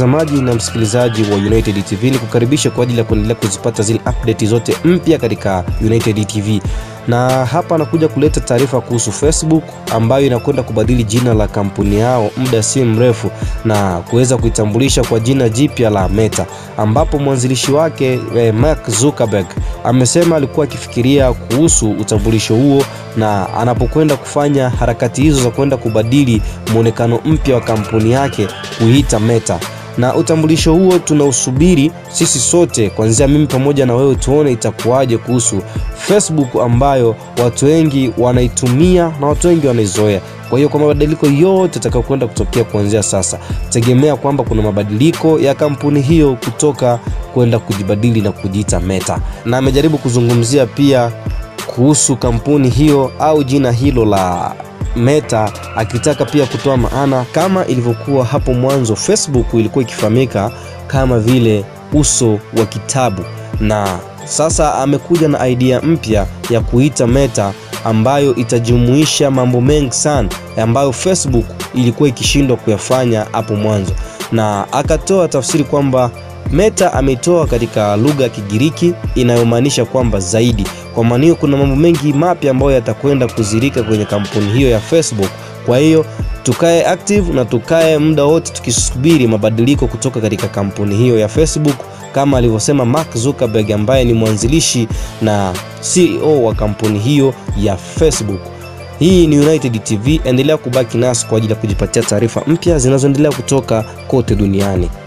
mtazamaji na msikilizaji wa United TV, ni kukaribisha kwa ajili ya kuendelea kuzipata zile update zote mpya katika United TV, na hapa anakuja kuleta taarifa kuhusu Facebook ambayo inakwenda kubadili jina la kampuni yao muda si mrefu na kuweza kuitambulisha kwa jina jipya la Meta, ambapo mwanzilishi wake eh, Mark Zuckerberg amesema alikuwa akifikiria kuhusu utambulisho huo na anapokwenda kufanya harakati hizo za kwenda kubadili mwonekano mpya wa kampuni yake kuiita Meta na utambulisho huo tunausubiri sisi sote, kuanzia mimi pamoja na wewe, tuone itakuwaje kuhusu Facebook ambayo watu wengi wanaitumia na watu wengi wanaizoea. Kwa hiyo kwa mabadiliko yote atakayokwenda kutokea kuanzia sasa, tegemea kwamba kuna mabadiliko ya kampuni hiyo kutoka kwenda kujibadili na kujiita Meta, na amejaribu kuzungumzia pia kuhusu kampuni hiyo au jina hilo la Meta akitaka pia kutoa maana kama ilivyokuwa hapo mwanzo Facebook ilikuwa ikifahamika kama vile uso wa kitabu, na sasa amekuja na idea mpya ya kuita Meta ambayo itajumuisha mambo mengi sana ambayo Facebook ilikuwa ikishindwa kuyafanya hapo mwanzo, na akatoa tafsiri kwamba Meta ameitoa katika lugha ya Kigiriki inayomaanisha kwamba zaidi. Kwa maana hiyo kuna mambo mengi mapya ambayo yatakwenda kuzirika kwenye kampuni hiyo ya Facebook. Kwa hiyo tukae active na tukae muda wote tukisubiri mabadiliko kutoka katika kampuni hiyo ya Facebook, kama alivyosema Mark Zuckerberg ambaye ni mwanzilishi na CEO wa kampuni hiyo ya Facebook. Hii ni United TV, endelea kubaki nasi kwa ajili ya kujipatia taarifa mpya zinazoendelea kutoka kote duniani.